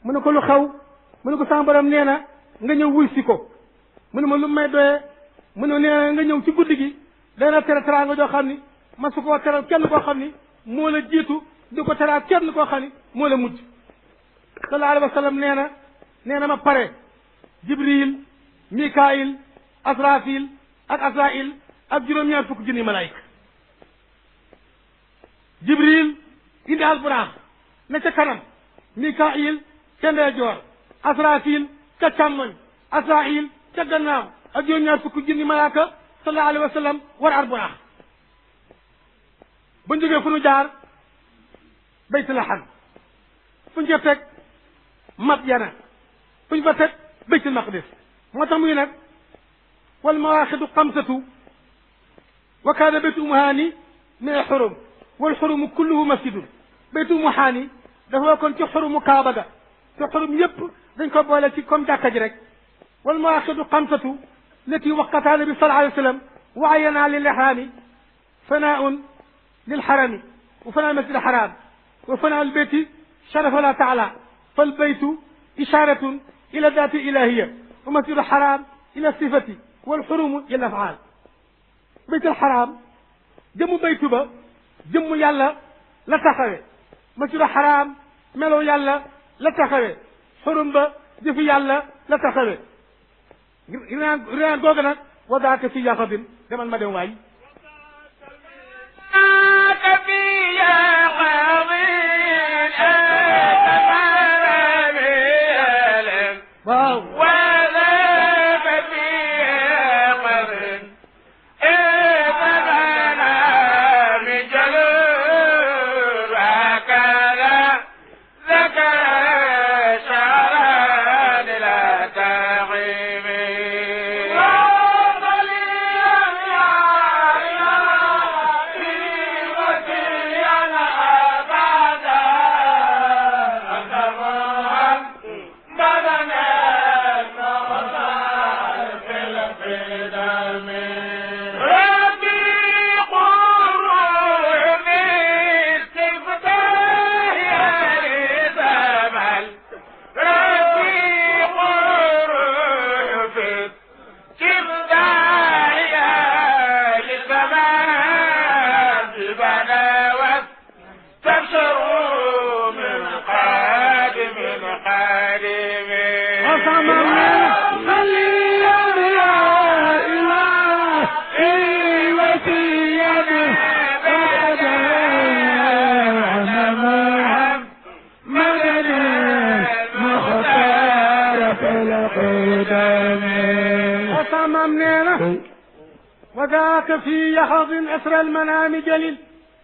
mu ne ko lu xew mu ne ko sama borom nee na nga ñëw wuy si ko mu ne ma lu may doyee mu ne nee na nga ñëw ci guddi gi dana tere teraanga joo xam ni ma su koo teral kenn koo xam ni moo la jiitu di ko teraa kenn koo xam ni moo la mujj sallallahu alayhi wa sallam nee na nee na ma pare jibril mikail asrafil ak asrail ak juróom-ñaar fukk junni malaayika jibril indi alburaax ne ca kanam mikail ca ndeyjoor asrafil ca càmmoñ asrail ca gannaaw ak juróom-ñaar fukk junni malaaka sallallahu alayhi wa sallam war alburaax ba ñu jógee fu nu jaar baytul laham fu ñu ca teg Madyana fu ñu fa teg baytul maqdis moo tax muy nag wal mawaaxidu xamsatu wa kaana baytu umuhaani min al xurum wal xurumu kulluhu masjidun baytu umuhaani dafa bokkoon ci xurumu kaaba ga te xurum yépp dañ ko boole ci comme jàkka ji rek wal mawaaxidu xamsatu lati waqataa nabi sallallahu alayhi wa sallam wa ayanaa lil ihraami fanaaun lil xarami wa fanaa masjid al xaraam wa fanaa al bayti sharafa la taala fal baytu isharatun ila dati ilahiya wa masjid al xaraam ila sifati wal xurumu ila afaal bayt al xaraam jëmmu baytu ba jëmmu yàlla la taxawe masjid al xaraam melo yàlla la taxawe xurum ba jëfi yàlla la taxawe rinaan rinaan googu nag wa daaka fi yaxadin demal ma dem waay waaw وصمم نينا وذاك في يحظ أسر المنام جليل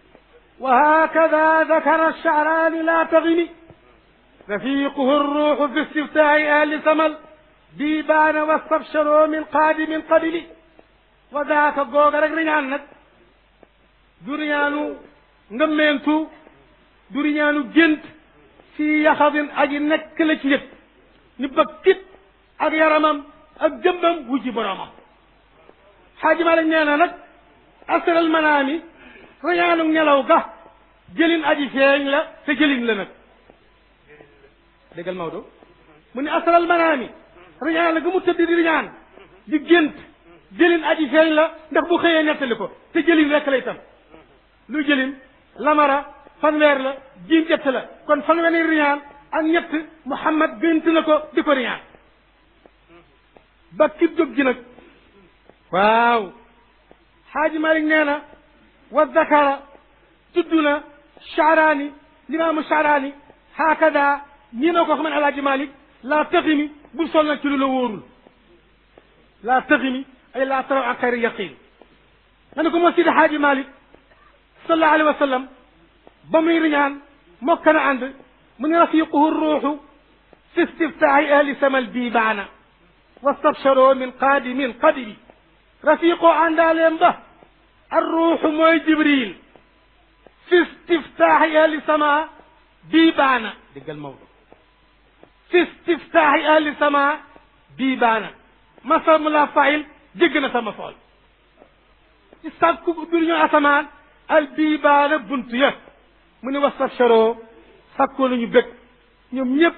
وهكذا ذكر الشعران لا تغني رفيقه الروح في استفتاح أهل سمل ديبان واستبشروا من قادم قبل وذاك غوغ رك ريان نك دوريانو ngëmmeentu duriñaanu gént fi yaxadin aji nekk la ci yëpp ni ba kit ak yaramam ak jëmbam wujji boroomam xaaji Malik nee na nag asral manaami rañaanu nelaw ga jëlin aji feeñ la te jëlin la nag déggal Maodo mu ne asral manaami rañaan la ga mu tëdd di riñaan di gént jëlin aji feeñ la ndax bu xëyee nettali ko te jëlin rekk lay tam lu jëlin lamara fanweer la jiim jett la kon fanweeri riñaan ak ñett Muhammad gént na ko di ko riñaan ba kib jóg ji nag waaw xaaji Malik nee na wa dakara tudd na Shaaraani limaamu Shaaraani hakada nii na ko xam ne alaaji Malik laa taximi bu sol nag ci lu la wóorul laa taximi ay laa taraw an xayri yaqin nga ne ko moo sidi xaaji Malik sallallahu alayhi wa sallam ba muy riñaan mokk na ànd mu ne rafiquhu ruuxu fi istiftaahi ahli samal diibaana wastabsharoo min qaadimin qadiri rafiqoo àndaaleem ba arruuxu mooy jibril fi istiftaahi ahli sama diibaana déggal Maodo fi istiftaahi ahli sama diibaana masam la fail jégg na sama fool ci sàkku bir ñu asamaan al diibaana bunt ya mu ne wastabsharoo sàkkoo nañu bëgg ñoom ñëpp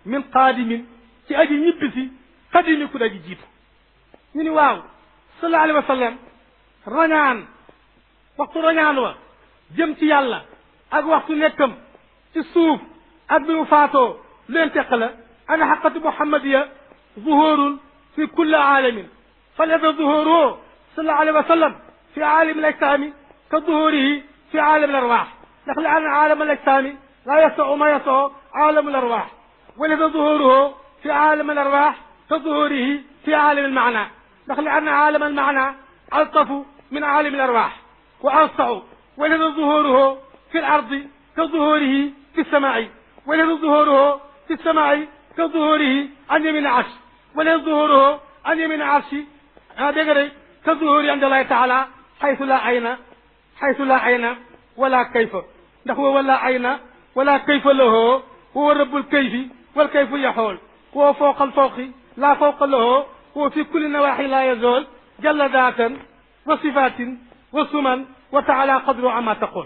min qaadimin ci aji ñibbisi qadimi ku daji jiitu ñu ni waaw sallallahu alayhi wa sallam rañaan waxtu rañaan wa jëm ci yàlla ak waxtu nekkam ci suuf ak bi mu faatoo leen teq la ana xaqatu muhammadiya zuhurun fi kulli aalamin falyada zuhuruhu sallallahu alayhi wa sallam fi aalami al ajsaami ka zuhurihi fi aalami al arwaax ndax li anna aalama al ajsaami laa yasau ma yasau aalama al arwaax ولذا ظهوره في عالم الأرواح كظهوره في عالم المعنى نقل أن عالم المعنى ألطف من عالم الأرواح وأوسع ولذا ظهوره في الأرض كظهوره في السماء ولذا ظهوره في السماء كظهوره عن يمين العرش ولذا ظهوره عن يمين العرش هذا كظهوره عند الله تعالى حيث لا عين حيث لا عين ولا كيف نحو ولا عين ولا كيف له هو رب الكيف والكيف يحول هو فوق الفوق لا فوق له هو في كل النواحي لا يزول جل ذاتا وصفات وسمن وتعالى قدر عما تقول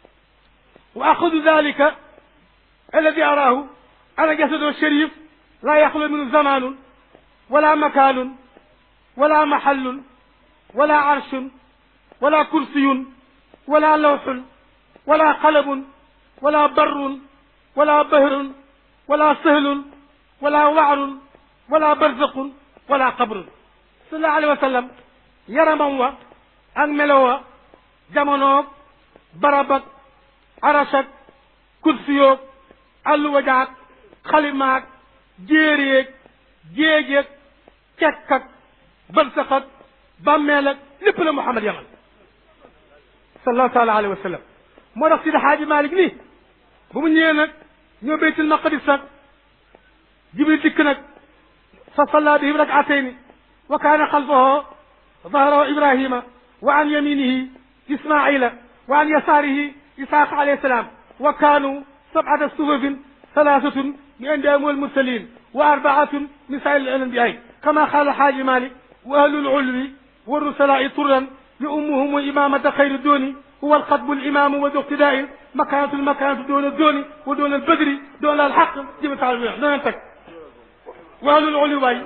وأخذ ذلك الذي أراه أنا جسده الشريف لا يخلو منه زمان ولا مكان ولا محل ولا عرش ولا كرسي ولا لوح ولا قلم ولا بر ولا بهر ولا سهل ولا وعر ولا برزق ولا قبر صلى الله عليه وسلم yaramam wa ak melo wa jamonoog barab ak aras ak kursiyoog alluwa jaag xalimaag jéeréeg jéejeeg cekk ak bërsëq ak bàmmeel ak lépp la Muhammad yamal sallallahu taala alayhi wa sallam moo tax Sidi Xaaji Malik nii bu mu ñëwee nag ñoo baytul maqdis nag jibril dikk nag fa salla bihim rakatayni wa kaana xalfahu ظهره إبراهيم وعن يمينه إسماعيل وعن يساره إسحاق عليه السلام وكانوا سبعة صفوف ثلاثة من أنبياء والمرسلين وأربعة من سائر الأنبياء كما قال حاج مالك وأهل العلو والرسلاء طرا لأمهم وإمامة خير الدون هو القطب الإمام وذو اقتداء مكانة المكانة دون الدون ودون البدر دون الحق جبت تعالى دون أنتك وأهل العلو وأهل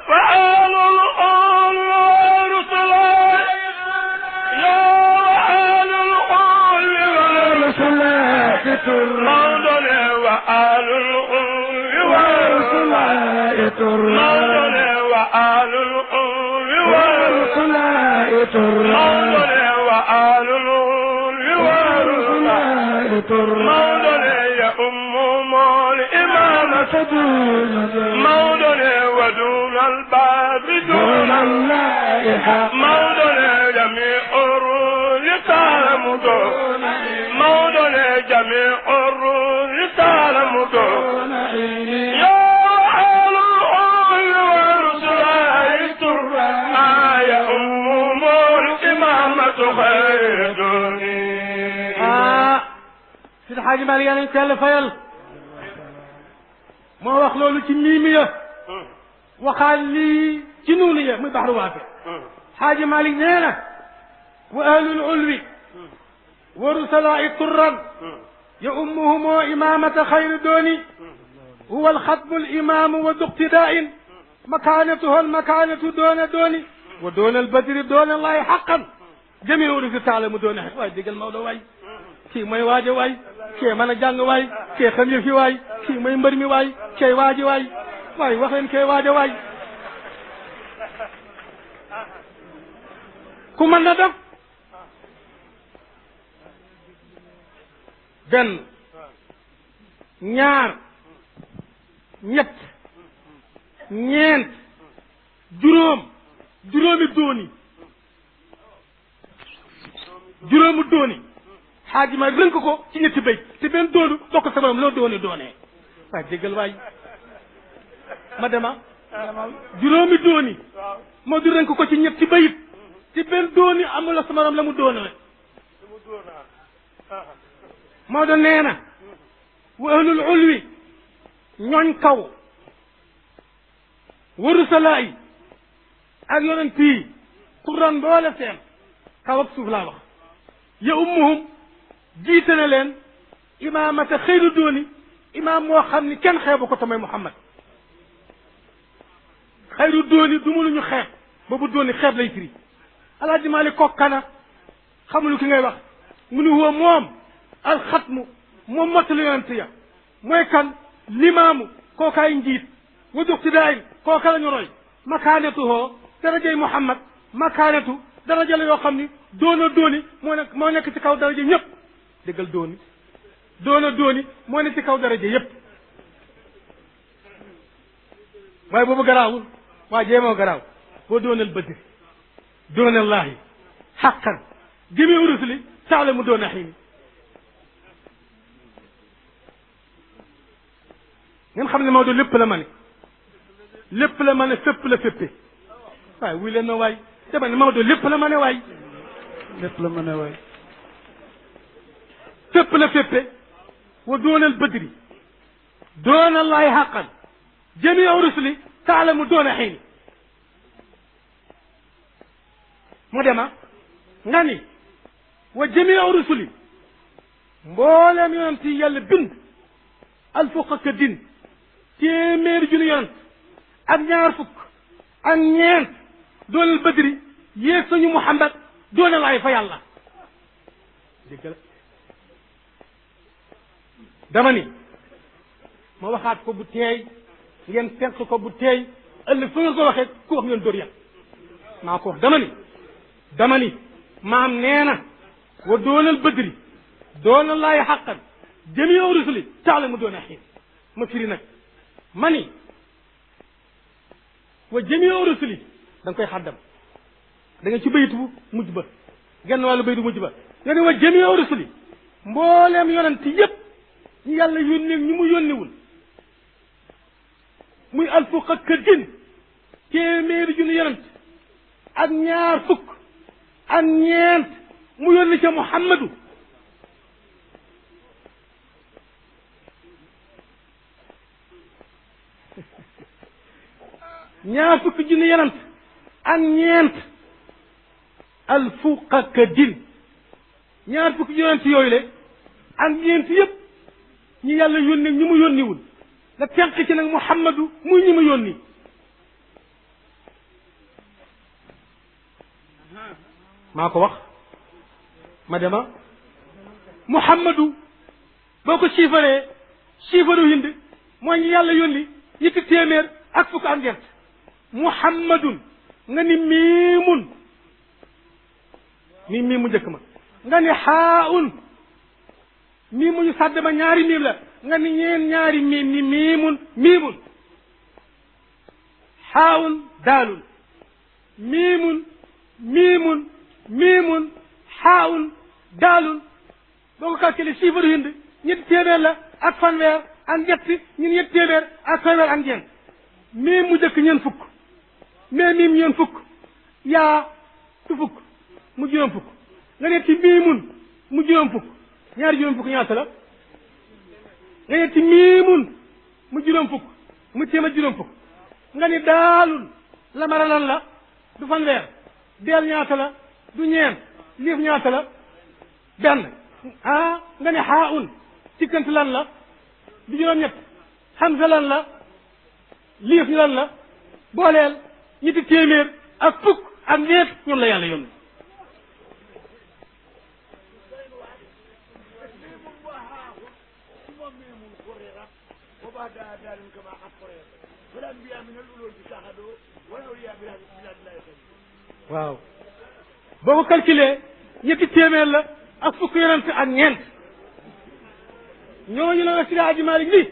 العلو والرسلاء يا أهل العلو والرسلاء مولانا وأهل العلو والرسلاء مولانا وأهل العلو والرسلاء مولانا وأهل العلو والرسلاء مولانا يا أم الإمامة مولانا ودون الباب دون اللائحة مولانا جميع الرسل تعلم دون مولانا جميع الرسل تعلم دون يا أهل الحول والرسل ترى يا أم الإمامة خير دوني ah Sidi Xaaji Malik yaa nañ ko yàlla fayal moo wax loolu ci miimi ya waxaal lii ci nuunu ya muy baxru waafe Xaaji Malik nee na wa ahlul ulwi wa rusalaa'i turran ya ummuhumoo imamata xayri dooni huwa alxatmu alimamu wa duqtidaa'in makaanatuhu almakaanatu doona dooni wa doona albadri doona allahi xaqan jamiu urufi taalamu doona xaq waay déggal Maodo waay kii mooy waajo waay kee mën a jàng waay kee xam yëfi waay kii mooy mbër mi waay kee waaji waay waay wax leen kee waajo waay ku mën na def benn ñaar ñett ñeent juróom juróomi dooni juróomi dooni xaaji ma rënk ko ci ñetti béy te benn doonu bokk sa borom loo dooni doonee waaye déggal waay ma dema juróomi dooni moo du rënk ko ci ñetti bayit te benn dooni amula sa morom la mu doonee moo doon nee na wa ahlul ulwi ñooñ kaw waru salaa yi ak yonent yi turan boole seen kaw ak suuf laa wax ya ummuhum jiite na leen imaamata xëyru dooni imaam moo xam ni kenn xeebu ko tamay muhammad xayru dooni du mu lu ñu xeeb boobu dooni xeeb lay firi alaaji maalik kokkana xamulu ki ngay wax mu ni huwa moom alxatmu moom mottali yonent ya mooy kan limaamu kookaay njiit wa duqtidaayin kooka la ñu roy makaanatu hoo darajay muhammad makaanatu daraja la yoo xam ni doona dooni moo nekk moo nekk ci kaw daraja ñëpp déggal dooni doona dooni moo nekk ci kaw daraja yëpp waaye boobu garaawul waa jéemoo garaaw boo doonal bëddi doonallaahi xaqan jëmi urusli taala mu doon a xiini ngeen xam ne Maodo lépp la ma ne lépp la ma ne fépp la féppe waaye wuy leen ma waay dama ne Maodo lépp la ma ne waay lépp la mën a waay fépp la féppe wa doonal bëdri doonallaahi xaqan jëmi urusli taala mu doon a xiini mu dema nga ni wa jamiu rusuli mboolem yonent yi yàlla bind alfuq ak din téeméeri junni yonent ak ñaar fukk ak ñeent doonal badri yéeg sañu muhammad doonal ay fa yàlla dégg la dama ni ma waxaat ko bu teey ngeen fenq ko bu teey ëllëg fa ngeen ko waxee ku wax ngeen dóor yàlla maa ko wax dama ni dama ni maam nee na wa doonal bëdri doona laay xaqan jamiu rusuli taala mu doon a xiin ma firi nag ma ni wa jamiu rusuli da nga koy xaddam da nga ci bayit bu mujj ba genn wàllu bayit bu mujj ba nga ni wa jamiu rusuli mbooleem yonent yépp ñu yàlla yónni ñu mu yónniwul muy alfuq ak din téeméeri junni yonent ak ñaar fukk ak ñeent mu yónni ca muhammadu ñaar fukki junni yonent ak ñeent alfuqaka din ñaar fukki yonent yooyu le ak ñeent yëpp ñi yàlla yónni ñi mu yónniwul nga tenq ci nag muhammadu muy ñi mu yónni maa ko wax ma dema muhammadu boo ko siifaree siifaru hind mooy ñi yàlla yónni ñetti téeméer ak fukk ak ñeent muhammadun nga ni miimun miim miim mu njëkk ma nga ni xaaun miim mu ñu sàdd ma ñaari miim la nga ni ñeen ñaari miim ni miimun miimun xaaun daalun miimun miimun miimun xaawun daalun boo ko calculé chiffre hind ñetti téeméer la ak fanweer ak ñetti ñun ñetti téeméer ak fanweer ak ñeent miim mu jëkk ñeen fukk mais miim ñeen fukk yaa tu fukk mu juróom fukk nga ne ci miimun mu juróom fukk ñaari juróom fukk ñaata la nga ne ci miimun mu juróom fukk mu téeméer juróom fukk nga ni daalun lamara lan la du fanweer deel ñaata la du ñeent liif ñaata la benn ah nga ne xaa un sikkant lan la du juróom-ñett xamsa lan la liif ñu lan la booleel ñetti téeméer ak fukk ak ñeent ñoom la yàlla yónni waaw boo ko calculé ñetti téeméer la ak fukk yonent ak ñeent ñooñu la la Sidi Hadji Malick ni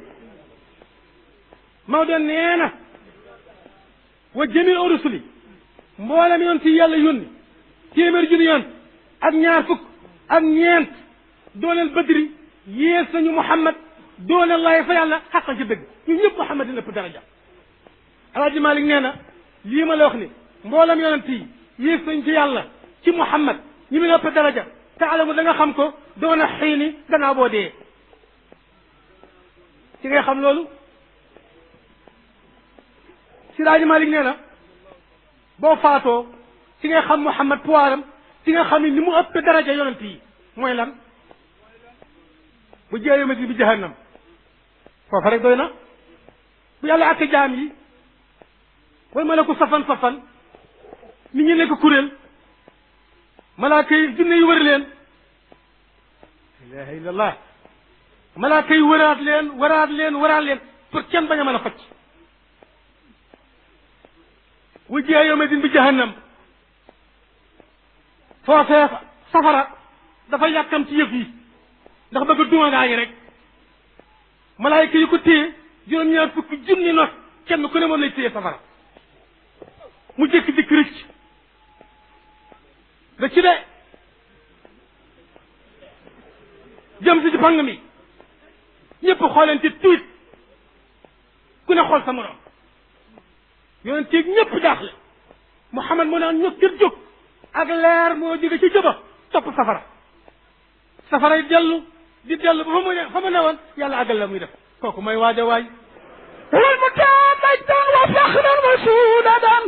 Maodo nee na wa jamiu rusuli mboolem yonent yi yàlla yónni téeméer junni yonent ak ñaar fukk ak ñeent dooleel badri yées nañu Muhammad dooleel laay fa yàlla xaqan ci dëgg ñu ñëpp Muhammad dina ëpp daraja Alaaji Malick nee na lii ma la wax ni mboolem yonent yi yées nañ ci yàlla ci Muhammad ñi mu ëpp daraja taalamu da nga xam ko doona xiini gannaaw boo dee ci ngay xam loolu Siraaji Malik nee na boo faatoo ci ngay xam Muhammad puwaaram ci nga xam ni ni mu ëpp daraja yonent yi mooy lan bu jeeyee masi bi jahannam foofa rek doy na bu yàlla àtte jaam yi wal malaku safan safan nit ñi nekk kuréel malaaka yi jinne yi wër leen ilaha illallah malaaka yi wëraat leen wëraat leen wëraat leen pour kenn bañ a mën a facc wujjiya yawma din bi jahannam foofee safara dafa yàkkam ci yëf yi ndax bëgg a duma gaa yi rek malaayka yi ko téye juróom-ñaar fukki junni not kenn ku ne moom lay téye safara mu jékki dikk rëcc da ci de jëm si ci pang mi ñëpp xoolante tiit ku ne xool sa morom yonent yi ñëpp jaaxle Muhammad mu naan ñëpp kër jóg ak leer moo jóge ci jëba topp safara safara yi dellu di dellu ba fa mu ne fa mu ne woon yàlla àggal la muy def kooku mooy waaj a waay wal mutamajdan wa faxran wa suudadan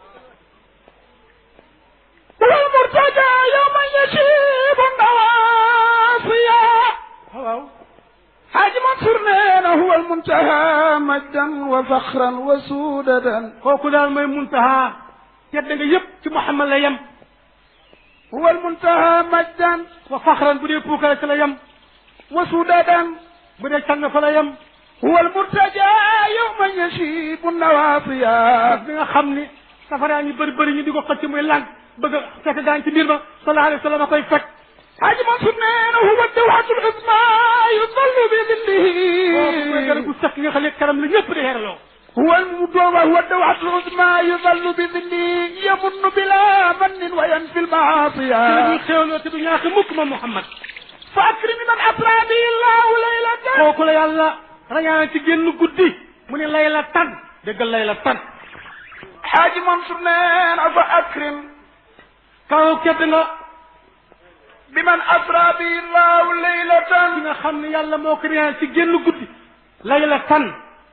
wal murtaja yawman yashibu nawaasiya waaw Xaaji Mansour nee na huwa almuntaha majdan wa faxran wa suudadan kooku daal mooy muntaha tedd nga yëpp ci Muhammad la yem huwa almuntaha majdan wa faxran bu dee puukare ci la yem wa suudadan bu dee càng fa la yem huwa almurtaja yawman yashibu nawaasiya bi nga xam ni safaraa ngi bëri bëri ñu di ko xëcc muy lànk bëgg a fekk gaañ ci biir ba sallallahu alayhi wa sallam a koy fekk Xaaji Mansour nee na huwa dawxatu l-uzma yudallu bi kooku mooy garab dillihi gu sax gi nga xam ne karam la ñëpp di xeeraloo هو المدوى هو الدوحة العظمى يظل بظله يمن بلا من وينفي ci la المعاصي ñuy xéewloo te du ñàkk mukk moom Muhammad فأكرم من أسرى به الله ليلة kooku la yàlla rañaan ci génn guddi mu ne layla tan déggal layla tan حاج منصور نين فأكرم kaw kedd nga بمن أسرى به الله ki ليلة nga xam ne yàlla moo ko rañaan ci génn guddi layla tan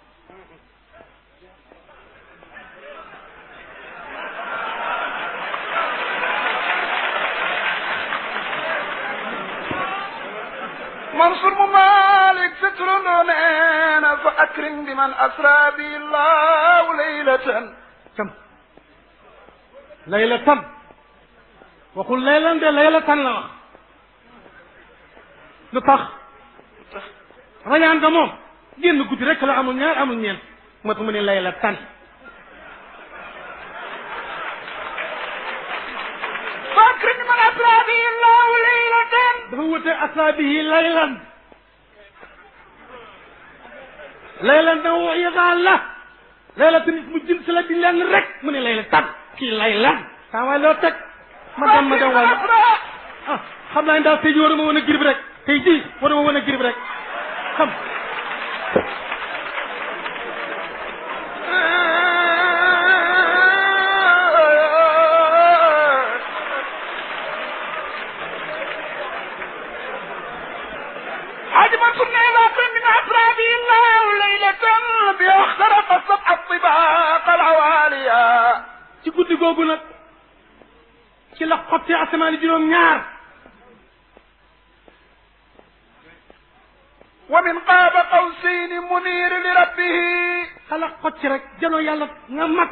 منصور ممالك ستر نين فأكرم بمن أسرى به الله ليلة cam layla tan waxul laylan de layla tan la wax lu tax rañaan nga moom génn guddi rek la amul ñaar amul ñeent moo tax mu ne layla tan فأكرم بمن أسرى به الله ليلة dafa wute asaabihi laylan laylan da wax yadaan la layla tamit mu jëm si la di leen rek mu ne layla tan kii laylan saa waay loo teg ma dem ma dem waay ah xam naa ne daal tey jii war ma woon a girib rek tey jii war ma woon a girib rek xam حاج منصور نيلا من أسرابه الله ليلة بها اخترق السبع الطباق العوالية ci guddi googu nag ci la xotti asamaan juróom ñaar ومن قاب قوسين منير لربه xala xotti rek janoo yàlla nga mag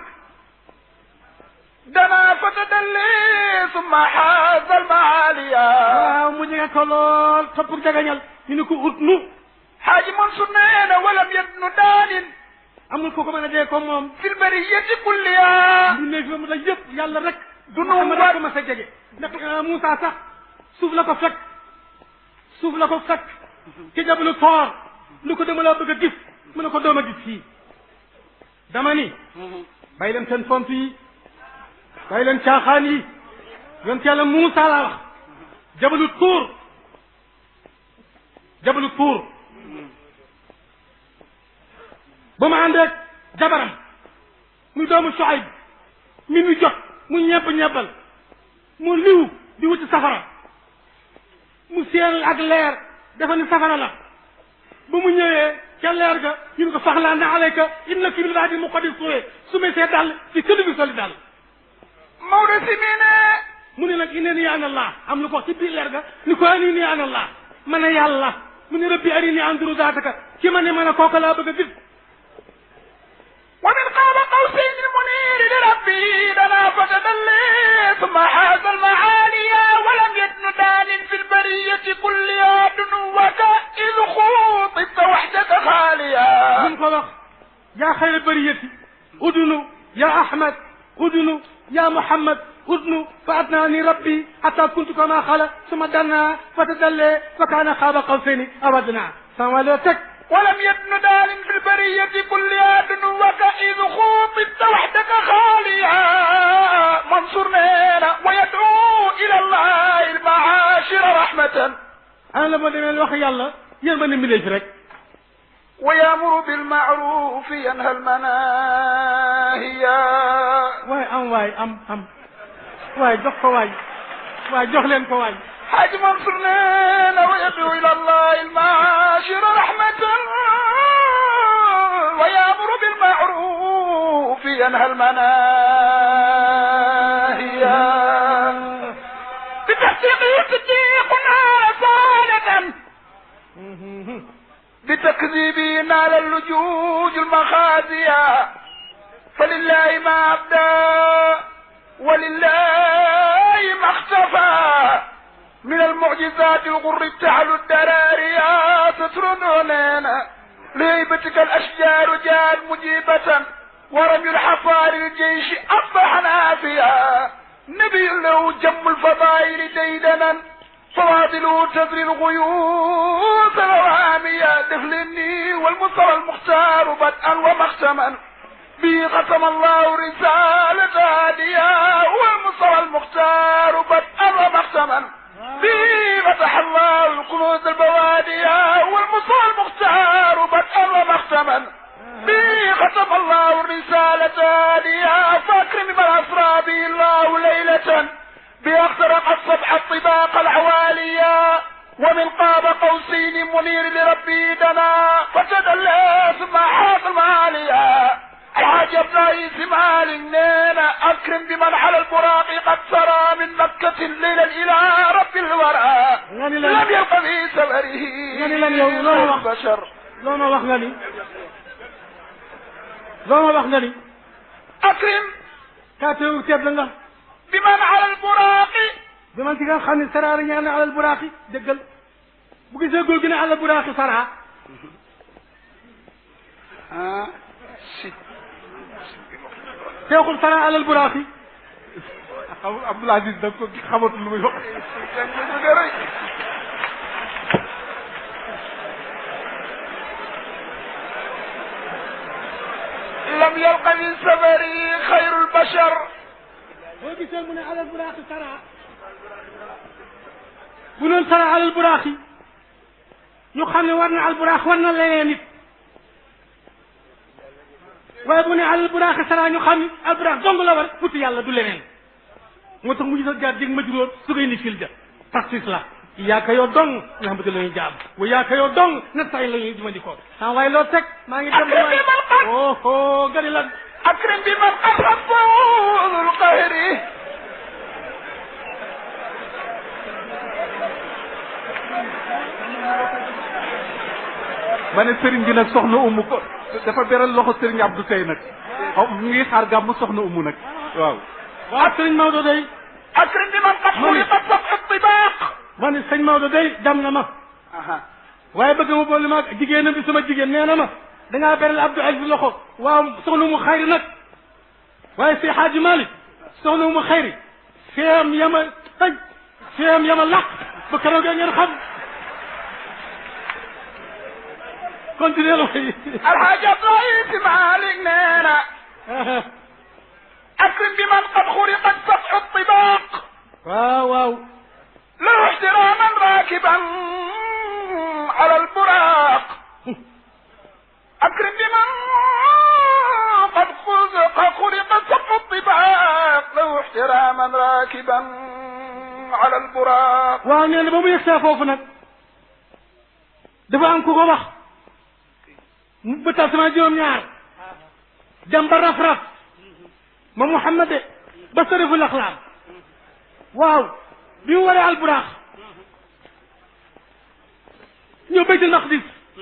دنا فتدلي ثم حاز المعالية waaw mu jege ko lool topp jagañal ñu ne ko ut nu حاج منصور نينا ولم يبن دان amul ko ko mën a dee ko moom في البرية كلها ñu ne fi mu la yëpp yàlla rek du nu Muhammad wat rek ko mas a jege ndax Moussa sax suuf la ko fekk suuf la ko fekk ci jabalu toor lu ko dama laa bëgg a gis mu ne ko doom a gis fii dama ni bàyyi leen seen font yi bàyyi leen caaxaan yi yonent yàlla Moussa laa wax jabalu tuur jabalu tuur ba ma ànd ak jabaram muy doomu Shuayb mi nu jot mu ñebb ñebbal mu liw di wuti safara mu seen ak leer dafa ni safara la ba mu ñëwee ca leer ga ñu ne ko faxlaa na alayka inna fi bil waadi muqaddis suwee su may see dàll ci këll bi soli dàll مولى سمينة mu ne nag inna ni ana allah am lu ko wax ci biir leer ga ni ko ani ni ana allah man a yàlla mu ne rabbi arini anduru zaataka ki ma ne ma ne kooka laa bëgg a gis ومن قاب قوسين المنير لربي دنا فتدلي ثم حاز المعالي ولم يدن دان في البرية كلها دنوك إذ خوطبت وحدك خاليا bu mu ko wax yaa xayra bariyati udunu yaa ahmad udunu yaa muhammad udnu fa adnaani rabbi hatta kuntu kama xala suma danna fa tadallee fa kaana xaaba qawsayni aw adnaa sama loo teg ولم يدن دان في البرية كلها دنوك إذ خوطبت وحدك خاليا منصور لنا ويدعو إلى الله المعاشر رحمة ana la ma demee wax yàlla yéen ma ne mi fi rek ويأمر بالمعروف ينهى المناهي waaye am waay am am waaye jox ko waay waaye jox leen ko waay حاج منصور لنا ويدعو إلى الله المعاشر رحمة ويأمر بالمعروف ينهى المناهي بتحقيق صديقنا رسالة بتكذيبي نال اللجوج المخازية فلله ما أبدى ولله ما اختفى من المعجزات الغر التعل الدراريا سترنوننا لهيبتك الأشجار جاءت مجيبة ورمي الحصار الجيش أصبح نافيا نبي له جم الفضائل ديدنا فواضل تزري الغيوث الوهامية دفلني والمصطفى المختار بدءا ومختما به ختم الله رسالة هادية والمصطفى المختار بدءا ومختما به فتح الله الكنوز البوادية والمصطفى المختار بدءا ومختما به ختم الله الرسالة هادية فاكرم من أسرى به الله ليلة بأخترق الصبح الطباق العوالية ومن قاب قوسين منير لربي دنا فتدلى ثم حاط المالية الحاج رئيس مال نينا أكرم بمن على البراق قد سرى من مكة ليلا إلى رب الورى يعني لا- لم يلق في سفره يعني لم يوم- لا وقت. بشر loo ma wax nga ni loo ma wax nga ni أكرم kaatewu teeb la nga بمن على البراق bi man ci nga xam ne saraari ñaan na alal buraaxi dëggal bu gisee góor gi ne alal buraaxi saraa ah si teexul saraa alal buraaxi xam Abdoul Aziz da ko xamatul lu muy wax لم يلق من سفره خير البشر boo gisee mu ne alal buraaxi saraa bu noon saraa alal buraaxi ñu xam ne war na al buraax war na leneen nit waaye bu ne alal buraaxi saraa ñu xam ne al buraax dong la war futti yàlla du leneen moo tax mu gis a jaar dig majruur su koy ni fil ja taxis la yaaka yoo dong nga xamante la ñuy jaam bu yaaka yoo dong na say la ñuy jumandikoo ah waaye loo teg maa ngi dem waay oh oh gari lan أكرم بمن قد ربه ذو القهر ma ne sëriñ bi nag soxna umu ko dafa beral loxo sëriñ Abdou tey nag xaw mu ngi xaar gàmmu soxna umu nag waaw waaw sëñ Maodo day أكرم بمن قد خلقت سبع الطباق ma ne sëñ Maodo day dam na ma أها waaye bëgg ma boole ma ak jigéenam bi sama jigéen nee na ma dangaa beral Abdou Aziz loxo waaw soxna mu xayri nag waaye si Xaaji Malick soxna mu xayri feem yama tëj feem yama laq ba keroog ngeen xam continuer la way الحاجة رئيس مالك نينا أكرم بمن قد خلقت سبع الطباق waaw waaw له احتراما راكبا على البراق أكرم بمن قد خلق قد خلق سبع الطباق له احتراما راكبا على البراق waaw nee na ba mu yegsee foofu nag dafa am ku ko wax mu bëtal sama juróom-ñaar dem ba raf-raf ma Muhammad de ba sarifu laxlaam waaw bi mu waree alburaax ñëw baytul maqdis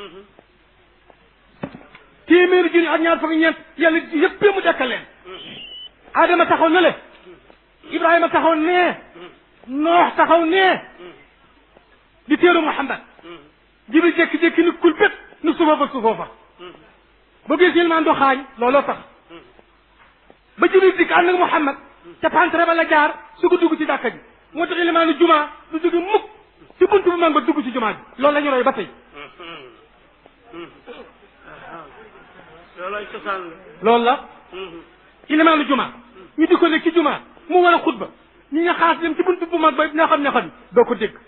téeméeri junni ak ñaar fukk ak ñeent yàlla yëpp mu dekkal leen adama taxaw na le ibrahima taxaw nee noox taxaw nee di téeru muhammad jibril jékki-jékki ni kul bét nu suufa fa suufoo fa ba gis yéen do xaañ looloo tax ba jibril dikk ànd ak muhammad te pantre ba la jaar su ko dugg ci jàkka ji moo tax ilimaanu juma du jóge mukk ci buntu bu mag ba dugg ci juma ji loolu la ñu roy ba tey loolooy cosaan la loolu la ilimaanu juma ñu di ko nekk ci juma mu war a xutba ñi nga xaas dem ci buntu bu mag ba ñoo xam ne xam doo ko dégg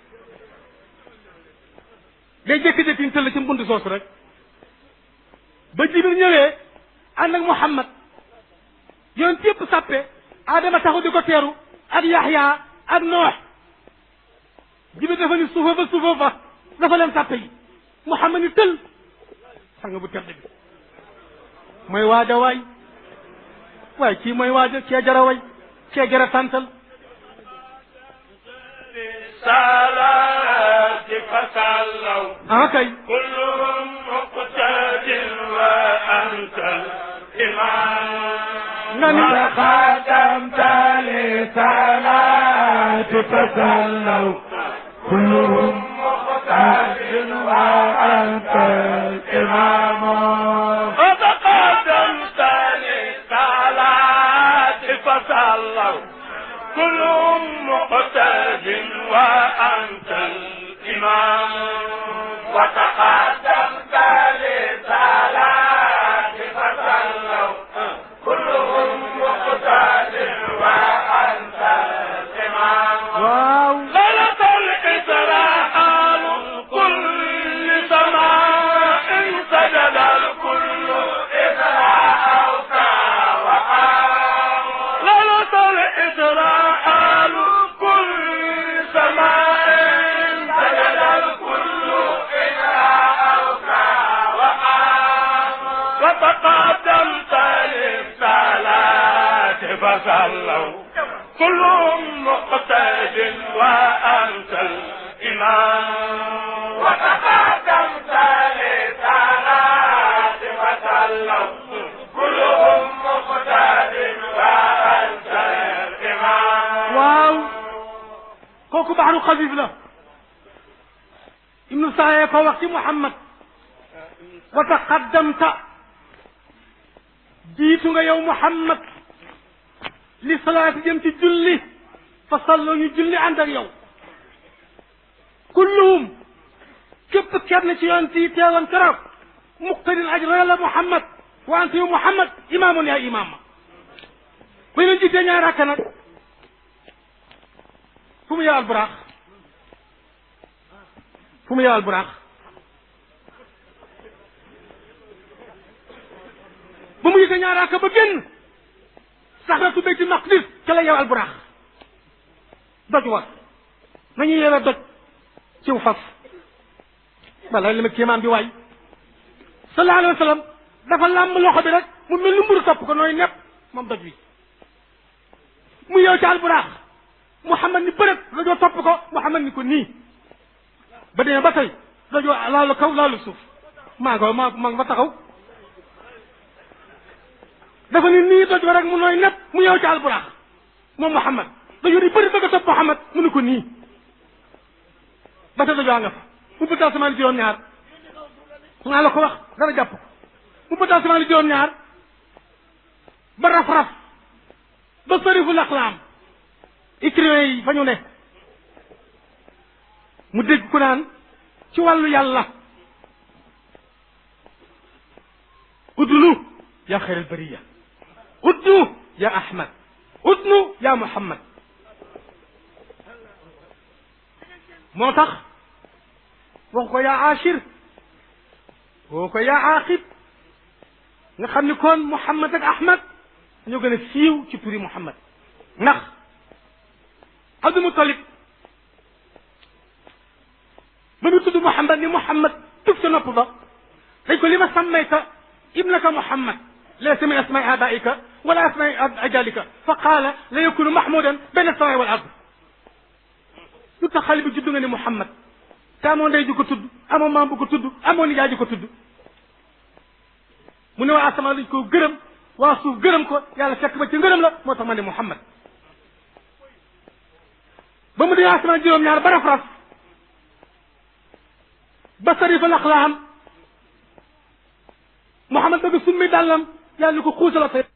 day jékki-jékki ñu tëll ci buntu soosu rek ba jibril ñëwee ànd ak muhammad yoon yëpp sàppe adama taxu di ko teeru ak yaxya ak noox jibril dafa ni suufa fa suufa fa dafa leen sàppe yi muhammad ni tël sang bu tedd bi mooy waaja waay waaye kii mooy waaja cee jara way cee jara santal salaati fasallaw ah kay kulluhum muqtadin wa anta imam nga ni خاتمت لصلاة تسلوا كلهم مقتد وأنت الإمام وتقدمت لصلاة فصلوا كلهم مقتد وأنت الإمام وتقدمت لصلاة فصلوا كلهم مقتد وأنت الإمام waaw ليلة الإسراء كل سماء سجد الكل إسراء وقام ليلة الإسراء كل سماء سجد الكل إسراء وقام وتقدمت للصلاة فصلوا كلهم مقتد وأنت الإمام وتقدمت للصلاة فصلوا كلهم مقتد وأنت الإمام waaw kooku baxaru xafif la ibnu saaya ko wax ci muhammad wa taqaddamta jiitu nga yow muhammad li salaati jëm ci julli fa salloo ñu julli ànd ak yow kulluhum képp kenn ci yoon ci teewoon keroog muqtadin aj roy la muhammad wa anta yow muhammad imaamun yaa imaam ma bu ñu jiitee ñaar rakka nag fu mu yow alburaax fu mu yow alburaax ba mu yëgee ñaar rakka ba génn saxratu bayti maqdis ca la yow alburaax doj wa nañu yewe doj ciw fas wala li ma kéemaan bi waay sallallahu alayhi wa sallam dafa làmb loxo bi rek mu mel ni mburu topp ko nooy nepp moom doj wi mu yow ci alburaax Muhammad ni bërët dajoo topp ko Muhammad ni ko nii ba demee ba tey dajoo laalu kaw laalu suuf maa nga maa maa nga fa taxaw dafa ni nii dajoo rek mu nooy nepp mu yow ci alburaax moom Muhammad dajoo di bëri bëgg a topp Muhammad mu ni ko nii ba tey dajoo nga fa mu bëgg asamaan juróom-ñaar naa la ko wax dara jàpp ko mu bëgg asamaan juróom-ñaar ba raf-raf ba sarifu laxlaam écrivain yi fa ñu ne mu dégg ku naan ci wàllu yàlla udnu ya xayr albariya udnu ya ahmad udnu ya muhammad moo tax wax ko yaa achir woo ko yaa aqib nga xam ni kon muhammad ak ahmad ñoo gën a siiw ci turi muhammad ndax abdul mutalib ba mu tudd muhammad ni muhammad tuf sa nopp ba dañ ko li ma sammayta ibnaka muhammad laysa min asmaai abaika wala asmaai ajalika fa qaala la yakunu mahmudan bayna asamaai wal ard lu tax xale bi judd nga ni muhammad taamoo ndey ju ko tudd amoo maam bu ko tudd amoo nijaay ji ko tudd mu ne waa asamaan dañ koo gërëm waa suuf gërëm ko yàlla fekk ba ci ngërëm la moo tax ma ne Muhammad ba mu dee asamaan juróom-ñaar ba raf-raf ba sarifa laq la am Muhammad bëgg summi dàllam yàlla ni ko xuusala tey